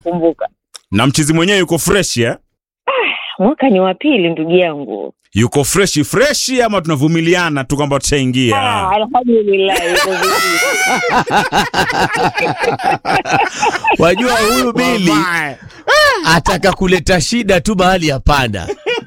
kumbuka. na mchizi mwenyewe yuko fresh eh? Mwaka ni wa pili ndugu yangu. yuko freshi freshi ama tunavumiliana tu kwamba Ah, tushaingia alhamdulillah yuko vizuri. Wajua huyu Bili Mamae. ataka kuleta shida tu mahali hapana.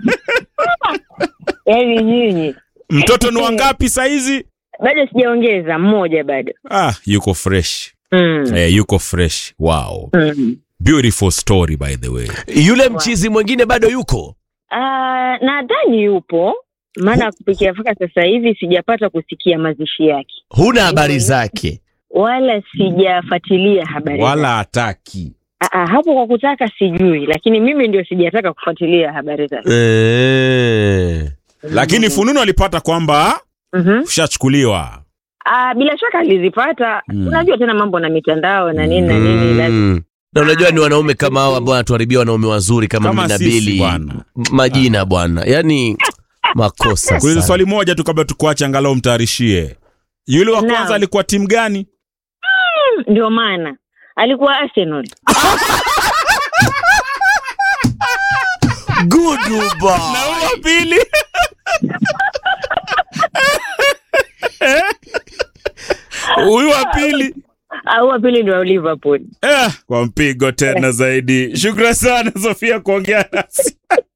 Yaani nyinyi mtoto ni wangapi saizi bado sijaongeza mmoja bado. ah, yuko fresh Mm. eh, yuko fresh wow Mm. beautiful story by the way Yule mchizi mwingine bado yuko? Ah, nadhani yupo maana kupikia mpaka sasa hivi sijapata kusikia mazishi yake Huna habari zake? wala sijafuatilia habari zake. wala hataki Ah, ah, hapo kwa kutaka sijui, lakini mimi ndio sijataka kufuatilia habari zake. Eh. lakini fununu alipata kwamba Mhm. ushachukuliwa Ah, bila shaka alizipata. Mm. Unajua tena mambo na mitandao na nini na nini. lazima- Mm. Na unajua ni wanaume kama hao ambao wanatuharibia wanaume wazuri kama, Kama mimi na sisi, Bili. bwana. M- Majina bwana. Yaani makosa kuuliza sana. swali moja tu kabla tukuache angalau mtayarishie yule wa Naam. kwanza alikuwa timu gani Ndio maana alikuwa Arsenal. Good na boy. huyo wa pili huyu wa pili Au wa pili ndio wa Liverpool. eh, kwa mpigo tena zaidi shukran sana sofia kuongea nasi